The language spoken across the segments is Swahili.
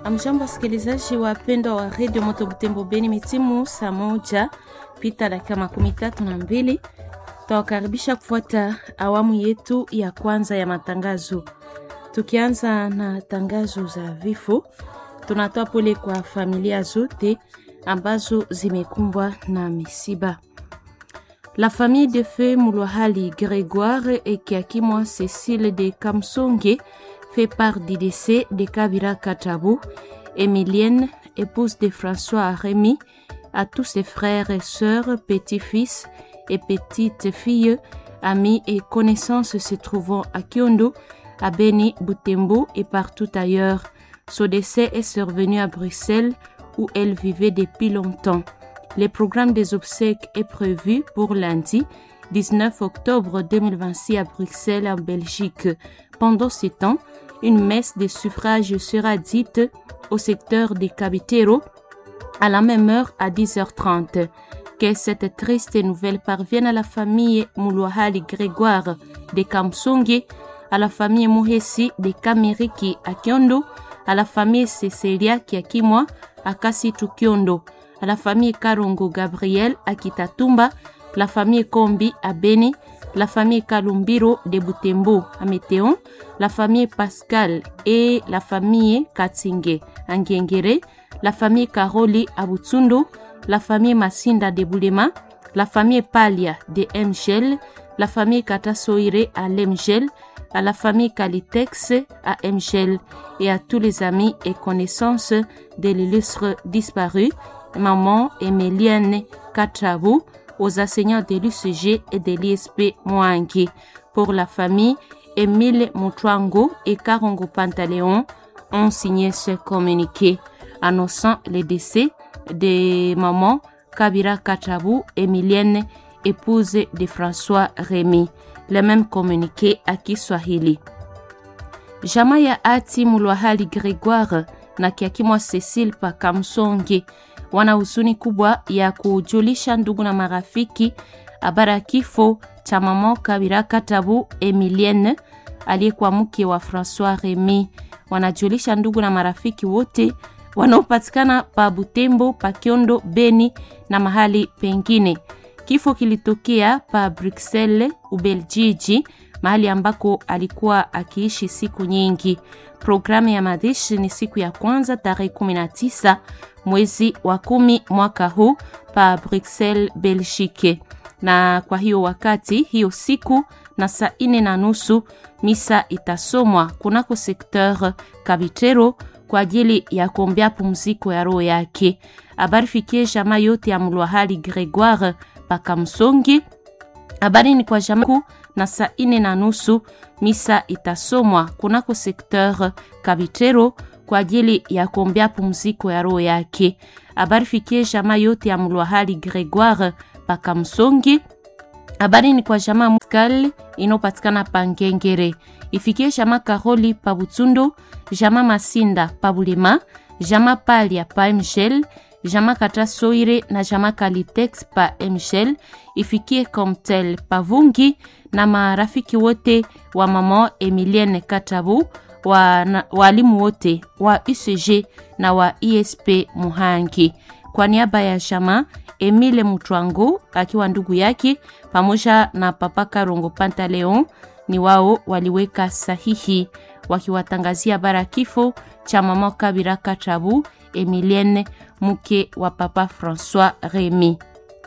Amjambo wasikilizaji wapendwa wa redio Moto Butembo Beni, mitimu saa moja pita dakika makumi tatu na mbili tawakaribisha kufuata awamu yetu ya kwanza ya matangazo. Tukianza na tangazo za vifo, tunatoa pole kwa familia zote ambazo zimekumbwa na misiba. La famille de feu Moulohali Grégoire et Kiakimwa Cécile de Kamsonge fait part du décès de Kabira Katabou, Emilienne, épouse de François Rémy, à tous ses frères et sœurs, petits-fils et petites-filles, amis et connaissances se trouvant à Kyondo, à Beni, Butembo et partout ailleurs. Son décès est survenu à Bruxelles où elle vivait depuis longtemps. Le programme des obsèques est prévu pour lundi 19 octobre 2026 à Bruxelles, en Belgique. Pendant ce temps, une messe de suffrage sera dite au secteur des Cabitero à la même heure à 10h30. Que cette triste nouvelle parvienne à la famille Moulouahali Grégoire de Kamsonge, à la famille Muhesi de Kamiriki à Kyondo, à la famille Cecilia Kiakimwa à Kasitu Kyondo, à la famille Karongo Gabriel à Kitatumba, la famille Kombi à Beni, la famille Kalumbiro de Butembo à Météon, la famille Pascal et la famille Katsinge à Ngengere, la famille Karoli à Butsundo, la famille Masinda de Boulema, la famille Palia de Mgel, la famille Katasoire à Lemgel, à la famille Calitex à Mgel et à tous les amis et connaissances de l'illustre disparu, maman Emilienne Katrabou, aux enseignants de l'UCG et de l'ISP Mwangi. Pour la famille, Emile Moutwango et Karongo Pantaleon ont signé ce communiqué annonçant le décès de maman Kabira Katrabou, Emilienne, épouse de François Rémy. Le même communiqué à Kiswahili. Jamaa ya ati Mulwahali Gregoire na Kiakimwa Cecile Pakamsonge wana huzuni kubwa ya kujulisha ndugu na marafiki habari ya kifo cha mama Kabira Katabu Emilienne aliyekuwa mke wa François Remy. Wanajulisha ndugu na marafiki wote wanaopatikana pa Butembo, pa Kyondo, Beni na mahali pengine. Kifo kilitokea pa Bruxelles, Ubeljiji, mahali ambako alikuwa akiishi siku nyingi. Programu ya mazishi ni siku ya kwanza tarehe 19 mwezi wa kumi mwaka huu pa Bruxelles, Belgique. Na kwa hiyo wakati hiyo siku na saa ine na nusu misa itasomwa kunako sekteur Kabitero kwa ajili ya kuombea pumziko ya roho yake. Habari fikie jamaa yote ya Mlwahali Gregoire Pakamsongi. Habari ni kwa jamaa na saa ine na nusu misa itasomwa kunako sekteur Kabitero kwa ajili ya kuombea pumziko ya roho yake. Habari fikie jamaa yote ya Mlwahali Gregoire Pakamsongi. Habari ni kwa jamaa Muskal inopatikana pa Ngengere. Ifikie jamaa Karoli pa Butsundo, jamaa Masinda pa Bulema, jamaa Palia pa Mgel, jamaa Kata Soire na jamaa Kalitex pa Mgel. Ifikie Comtel pa Vungi na marafiki wote wa mama Emilienne Katabu walimu wote wa UCG na wa ISP Muhangi. Kwa niaba ya jamaa Emile Mutwango akiwa ndugu yake pamoja na papa Karongo Pantaleon ni wao waliweka sahihi wakiwatangazia bara kifo cha mama Kabira Katabu Emilienne mke wa papa François Remy.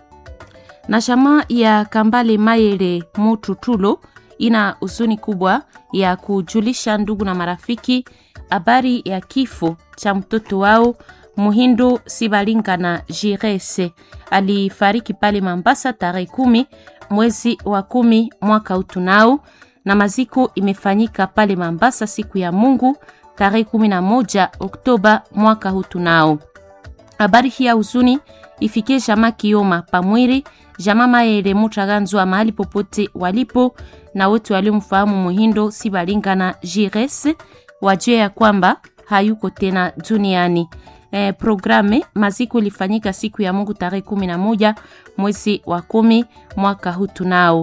Na jamaa ya Kambale Mayele Mututulo ina huzuni kubwa ya kujulisha ndugu na marafiki habari ya kifo cha mtoto wao Muhindo Sibalingana Jirese alifariki pale Mambasa tarehe kumi mwezi wa kumi mwaka utunao, na maziko imefanyika pale Mambasa siku ya Mungu tarehe kumi na moja Oktoba mwaka utunao. Habari hii ya huzuni ifikie jamaa Kioma Pamwiri, jamaa Maele Mutaganzwa mahali popote walipo, na wote waliomfahamu Muhindo Sibalingana Jirese wajue ya kwamba hayuko tena duniani. Eh, programe maziko ilifanyika siku ya Mungu tarehe kumi na moja mwezi wa kumi mwaka huu tunao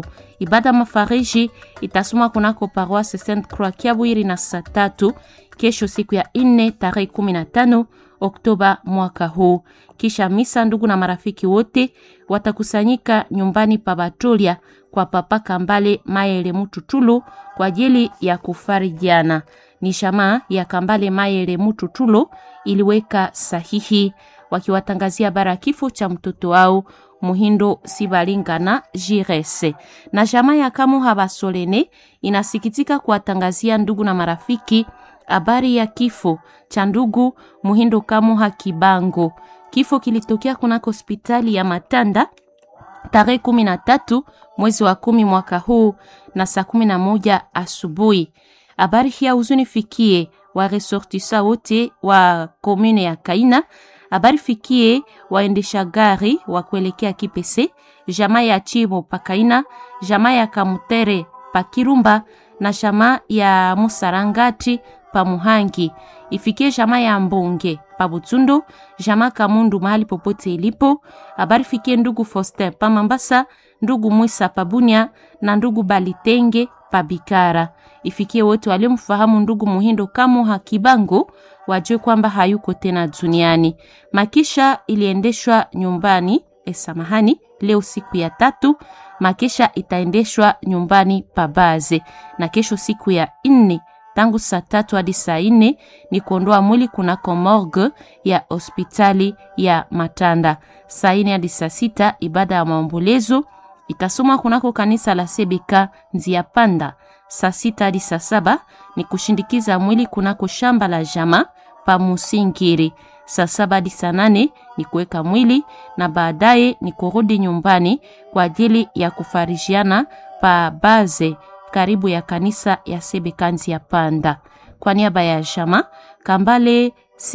Ibada mafariji itasoma kunako paroisse Sainte Croix Kiabwiri na saa tatu kesho, siku ya nne tarehe 15 Oktoba mwaka huu. Kisha misa, ndugu na marafiki wote watakusanyika nyumbani pa Batolia kwa Papa Kambale Mayele Mututulu kwa ajili ya kufarijiana. Ni shamaa ya Kambale Mayele Mututulu iliweka sahihi wakiwatangazia bara kifo cha mtoto wao Muhindo Sibalingana Jirese. Na jamaa ya Kamuha Basolene inasikitika kuwatangazia ndugu na marafiki habari ya kifo cha ndugu Muhindo Kamuha Kibango. Kifo kilitokea kunako hospitali ya Matanda tarehe kumi na tatu mwezi wa kumi mwaka huu na saa kumi na moja asubuhi. Habari hii huzuni fikie wa resortisa wote wa komune ya Kaina. Habari fikie waendesha gari wa kuelekea Kipese, jamaa ya Chibo pa Kaina, jamaa ya Kamutere pa Kirumba na jamaa ya Musarangati pa Muhangi. Ifikie jamaa ya Mbonge pa Butundu, jamaa Kamundu mahali popote ilipo. Habari fikie ndugu Foster pa Mambasa, ndugu Mwisa pa Bunya na ndugu Balitenge pa Bikara. Ifikie wote waliomfahamu ndugu Muhindo Kamuha Kibango wajue kwamba hayuko tena duniani. Makisha iliendeshwa nyumbani e, samahani, leo siku ya tatu. Makisha itaendeshwa nyumbani pabaze, na kesho siku ya nne tangu saa tatu hadi saa nne ni kuondoa mwili kunako morgue ya hospitali ya Matanda. Saa nne hadi saa sita ibada ya maombolezo itasomwa kunako kanisa la Sebeka Nzia Panda. Saa sita hadi saa saba ni kushindikiza mwili kunako shamba la jama pa Musingiri. Saa saba hadi saa nane ni kuweka mwili na baadaye ni kurudi nyumbani kwa ajili ya kufarijiana pa baze karibu ya kanisa ya Sebekanzi ya Panda. Kwa niaba ya jama Kambale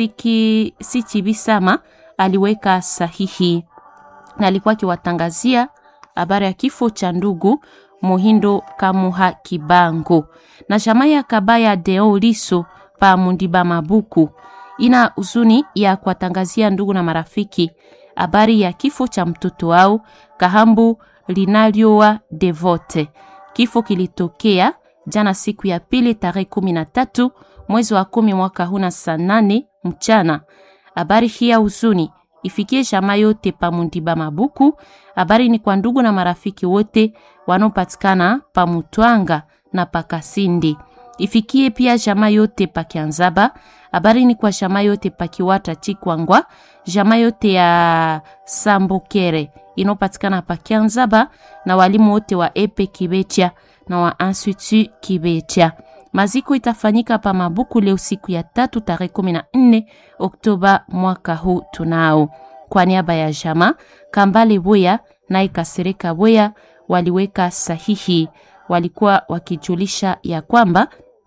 Siki Sichibisama aliweka sahihi na alikuwa akiwatangazia habari ya kifo cha ndugu Muhindo Kamuha Kibango na jamaa ya Kabaya Deo Liso pa Mundiba Mabuku ina huzuni ya kuwatangazia ndugu na marafiki habari ya kifo cha mtoto wao Kahambu Linalioa Devote. Kifo kilitokea jana siku ya pili tarehe kumi na tatu mwezi wa kumi mwaka huna saa nane mchana. Habari hii ya huzuni ifikie jamaa yote pa Mundiba Mabuku. Habari ni kwa ndugu na marafiki wote wanaopatikana pa Mutwanga na pa Kasindi. Ifikie pia jamaa yote pa Kianzaba. Habari ni kwa jamaa yote pa Kiwata Chikwangwa, jamaa yote ya Sambokere inayopatikana pa Kianzaba na walimu wote wa Epe Kibecha na wa Institut Kibecha. Maziko itafanyika pa Mabuku leo siku ya tatu tarehe 14 Oktoba mwaka huu tunao. Kwa niaba ya jama Kambale Boya na Ikasereka Boya waliweka sahihi, walikuwa wakijulisha ya kwamba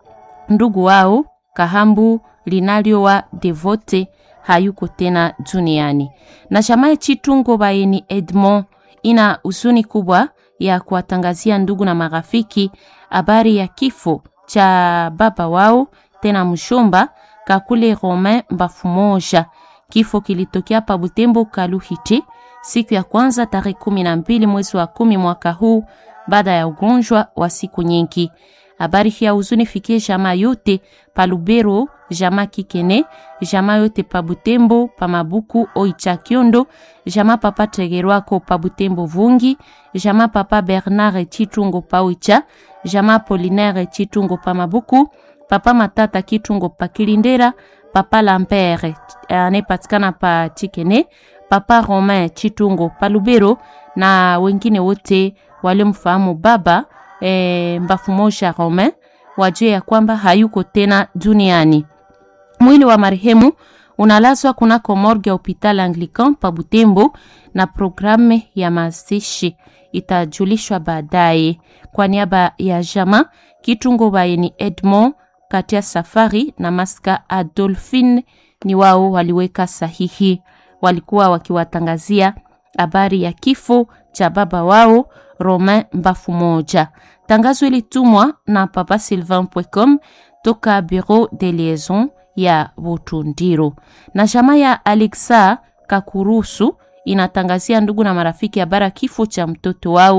ndugu wao Kahambu Linalio wa Devote hayuko tena duniani. Na jamaa Chitungo Baeni Edmond ina huzuni kubwa ya kuwatangazia ndugu na marafiki habari ya kifo cha baba wao tena mshomba Kakule Romain Bafumoja. Kifo kilitokea pa Butembo Kaluhiti siku ya kwanza tarehe kumi na mbili mwezi wa kumi mwaka huu baada ya ugonjwa wa siku nyingi. Habari hii ya huzuni fikie jamaa yote pa Lubero, jamaa Kikene, jamaa yote pa Butembo, pa Mabuku, Oicha Kiondo, jamaa papa Tegerwako pa Butembo Vungi, jamaa papa Bernard Chitungo pa Oicha, jamaa Polinaire Chitungo pa Mabuku, papa Matata Kitungo pa Kilindera, papa Lampere anayepatikana pa Chikene, papa Romain Chitungo pa Lubero na wengine wote waliomfahamu baba e, Mbafumoja Romain wajue ya kwamba hayuko tena duniani. Mwili wa marehemu unalazwa kunako morgue ya hopital Anglican pa Butembo na programu ya mazishi itajulishwa baadaye. Kwa niaba ya jama Kitungo Baeni Edmond kati ya safari na Maska Adolphine ni wao waliweka sahihi, walikuwa wakiwatangazia habari ya kifo cha baba wao Romain Mbafu moja. Tangazo ilitumwa na papa sylvain.com toka bureau de liaison ya Butundiro. Na jamaa ya Alexa Kakurusu inatangazia ndugu na marafiki habari kifo cha mtoto wao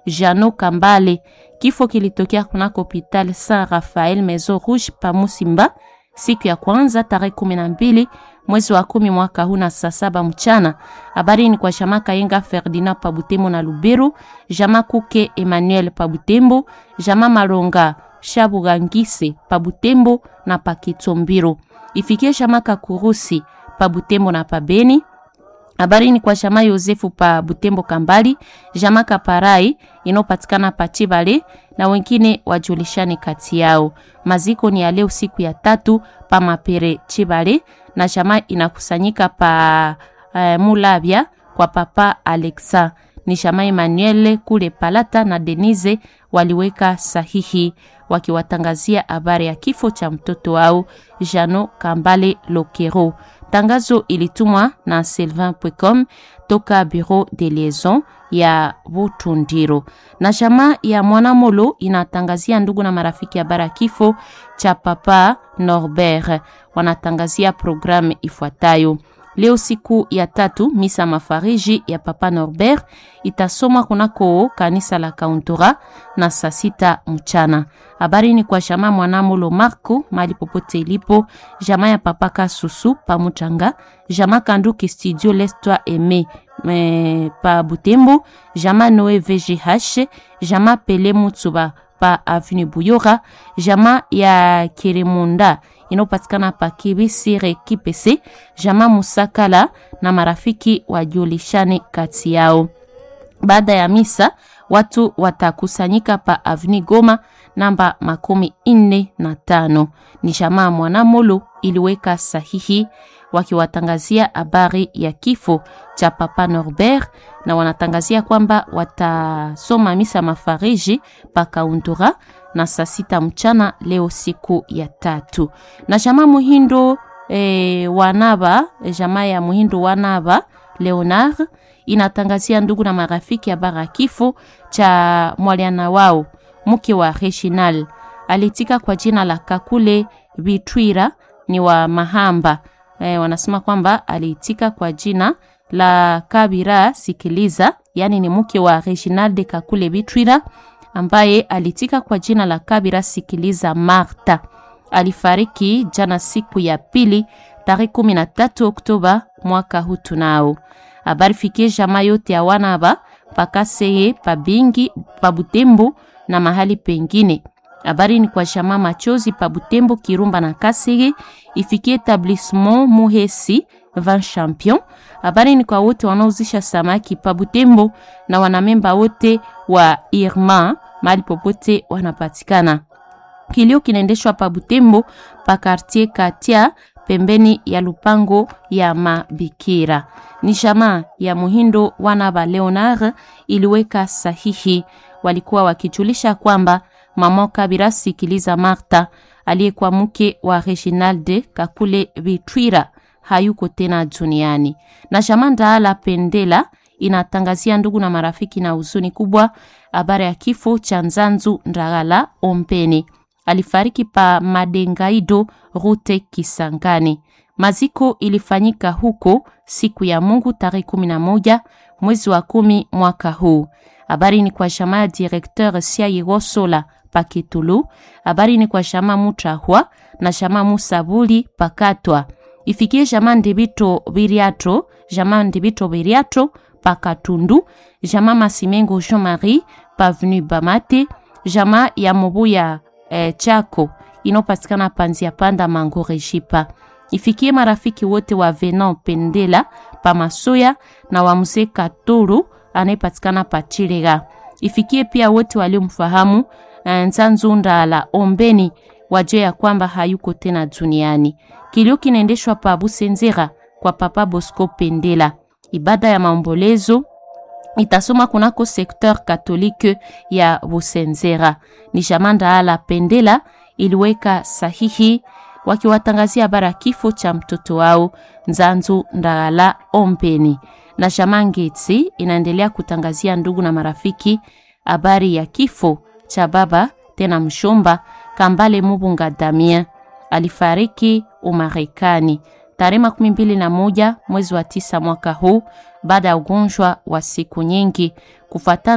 Jano Kambale. Kifo kilitokea kunako hopital Saint Raphael Maison Rouge pa Musimba siku ya kwanza tarehe kumi na mbili mwezi wa kumi mwaka huu na saa saba mchana. Habari ni kwa Jama Kayenga Ferdinand pa Butembo na Luberu, Jama Kuke Emmanuel pa Butembo, Jama Malonga Shabugangise pa Butembo na pa Kitombiro. Ifikie Jama Kakurusi pa Butembo na pa Beni. Habari ni kwa Jama Yosefu pa Butembo Kambali, Jama Kaparai inayopatikana pa Chibale na wengine wajulishane kati yao. Maziko ni ya leo siku ya tatu pa Mapere Chibale na Jama inakusanyika pa uh, Mulabya kwa papa Alexa. Ni Jama Emmanuel kule Palata na Denise waliweka sahihi wakiwatangazia habari ya kifo cha mtoto wao Jano Kambale Lokero. Tangazo ilitumwa na Sylvain Pwecom toka Bureau de Liaison ya Butundiro. Na jamaa ya Mwanamolo inatangazia ndugu na marafiki habari ya kifo cha papa Norbert. Wanatangazia programu ifuatayo. Leo siku ya tatu, misa mafariji ya papa Norbert itasomwa kunako kanisa la Kauntora na saa sita mchana. Habari ni kwa jamaa Mwanamolo Marco mali popote ilipo, jamaa ya papa Kasusu pa Mutanga, jamaa Kanduki studio L'Estoi Aime me, pa Butembo, jamaa Noe VGH, jamaa Pele Mutsuba pa Avenue Buyora, jamaa ya Kiremunda inayopatikana pa Kibisire Kipese, jamaa Musakala na marafiki wajulishane kati yao. Baada ya misa watu watakusanyika pa Avenue Goma namba makumi nne na tano. Ni jamaa Mwanamolo iliweka sahihi wakiwatangazia habari ya kifo cha papa Norbert na wanatangazia kwamba watasoma misa mafariji pa Kaundura na saa sita mchana leo siku ya tatu. Na jamaa Muhindo e, wanaba jamaa ya Muhindo wanaba Leonard inatangazia ndugu na marafiki habari ya kifo cha mwaliana wao mke wa Reginal alitika kwa jina la Kakule Bitwira ni wa Mahamba. E, wanasema kwamba aliitika kwa jina la Kabira Sikiliza, yani ni mke wa Reginald Kakule Bitwira ambaye alitika kwa jina la Kabira Sikiliza Marta. Alifariki jana siku ya pili tarehe 13 Oktoba mwaka huu tunao. Habari fikie jamaa yote ya wanaba pakaseye pabingi pabutembo na mahali pengine. Habari ni kwa jamaa machozi pabutembo Kirumba na Kasege ifikie etablissement Muhesi Van Champion. Habari ni kwa wote wanaozisha samaki pabutembo na wanamemba wote wa Irma mahali popote wanapatikana. Kilio kinaendeshwa pa Butembo pa quartier Katia pembeni ya lupango ya mabikira. Ni jamaa ya Muhindo wana ba Leonard iliweka sahihi, walikuwa wakijulisha kwamba mama Kabira Sikiliza Marta aliyekuwa mke wa Reginald Kakule Bitwira hayuko tena duniani. Na jamaa Ndaala Pendela inatangazia ndugu na marafiki na huzuni kubwa habari ya kifo cha Nzanzu Ndagala Ompeni alifariki pa Madengaido rute Kisangani. Maziko ilifanyika huko siku ya Mungu tarehe kumi na moja mwezi wa kumi mwaka huu. Habari ni kwa shama ya directeur Siayigosola Pakitulu. Habari ni kwa shama Mutrahwa na shama Musabuli Pakatwa. Ifikie shama Ndibito Biriato, shama Ndibito Biriato Pakatundu, shama Masimengo Jean Marie Pavenu Bamate, shama ya Mobuya eh, Chako inopatikana panzia panda Mangore Jipa. Ifikie marafiki wote wa Venan Pendela pa Masoya na wa mzee Katoro anayepatikana pa Chirega. Ifikie pia wote waliomfahamu eh, Nzanzunda la Ombeni wajue ya kwamba hayuko tena duniani. Kilio kinaendeshwa pa Busenzera kwa Papa Bosco Pendela. Ibada ya maombolezo itasoma kunako sekteur katolike ya Busenzera. Ni jamanda ala Pendela iliweka sahihi wakiwatangazia habari ya kifo cha mtoto wao Nzanzu Ndagala Ompeni. Na Jamangeti inaendelea kutangazia ndugu na marafiki habari ya kifo cha baba tena mshomba Kambale Mubunga Damien alifariki Umarekani tarehe makumi mbili na moja mwezi wa tisa mwaka huu baada ya ugonjwa wa siku nyingi kufatana na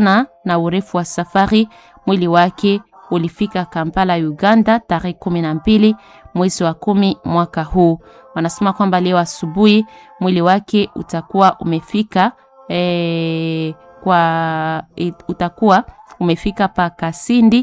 na urefu wa safari. Mwili wake ulifika Kampala, Uganda tarehe kumi na mbili mwezi wa kumi mwaka huu. Wanasema kwamba leo asubuhi mwili wake utakuwa umefika e, kwa e, utakuwa umefika pa Kasindi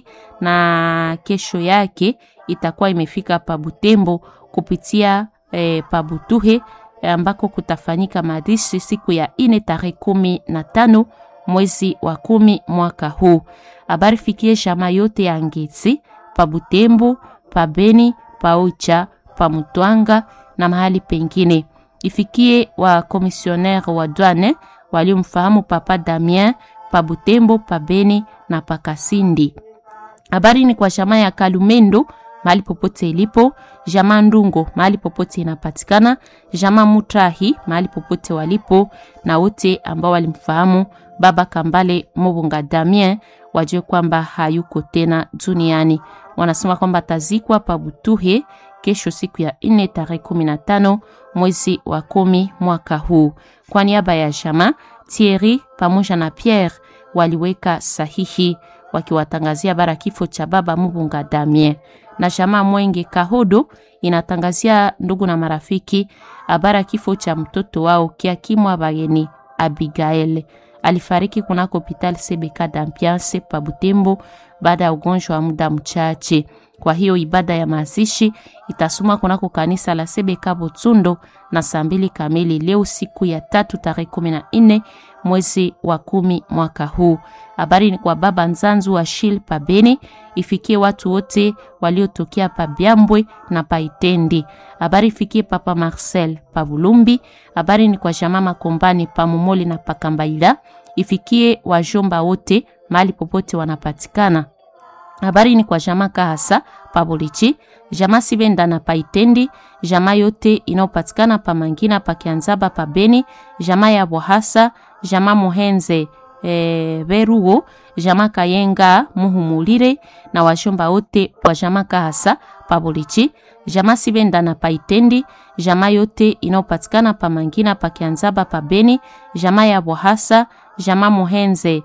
na kesho yake itakuwa imefika pa Butembo kupitia e, pa Butuhe ambako kutafanyika mazishi siku ya ine tarehe kumi na tano mwezi wa kumi mwaka huu. Habari fikie shama yote ya Ngezi pa Butembo, pa Beni, pa Oicha, pa Mutwanga na mahali pengine. Ifikie wa komisionnaire wa douane waliomfahamu Papa Damien pa Butembo, pa Beni na pa Kasindi. Habari ni kwa shama ya Kalumendo mahali popote ilipo, jamaa Ndungo mahali popote inapatikana, jamaa Mutahi mahali popote walipo, na wote ambao walimfahamu baba Kambale Mobunga Damien wajue kwamba hayuko tena duniani. Wanasema kwamba tazikwa pa Butuhe kesho siku ya nne tarehe kumi na tano mwezi wa kumi mwaka huu. Kwa niaba ya jamaa Thierry pamoja na Pierre waliweka sahihi wakiwatangazia bara kifo cha baba Mubunga Damien na jamaa Mwenge Kahodo inatangazia ndugu na marafiki habara kifo cha mtoto wao Kiakimwa Bageni Abigael alifariki kunako hopital CBK d'Ambiance pa Butembo baada ya ugonjwa wa muda mchache. Kwa hiyo ibada ya mazishi itasoma kunako kanisa la CBK Butsundo na saa mbili kamili leo siku ya tatu tarehe kumi na nne mwezi wa kumi mwaka huu. Habari ni kwa baba Nzanzu wa Shil pa Beni, ifikie watu wote waliotokea pa Byambwe na pa Itendi. Habari ifikie papa Marcel pa Bulumbi. Habari ni kwa jamaa Makombani pa Mumoli na pa Kambaila, ifikie wajomba wote mahali popote wanapatikana. Habari ni kwa jamaa Kahasa pa Bolichi, jamaa Sibenda na pa Itendi, jamaa yote inayopatikana pa Mangina pa Kianzaba pa Beni, jamaa ya Bohasa, jamaa Muhenze e, Beruo, jamaa Kayenga Muhumulire na washomba wote wa jamaa Kahasa pa Bolichi, jamaa Sibenda na pa Itendi, jamaa yote inayopatikana pa Mangina pa Kianzaba pa Beni, jamaa ya Bohasa, jamaa Muhenze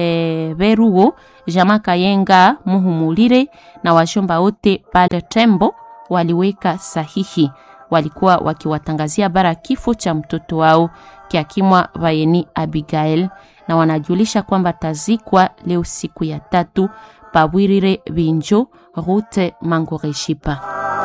e, Beruo, jamaa Kayenga Muhumulire na washomba wote pale Tembo waliweka sahihi, walikuwa wakiwatangazia bara kifo cha mtoto wao Kiakimwa Vayeni Abigail, na wanajulisha kwamba tazikwa leo siku ya tatu Pabwirire Binjo Rute Mangoreshipa.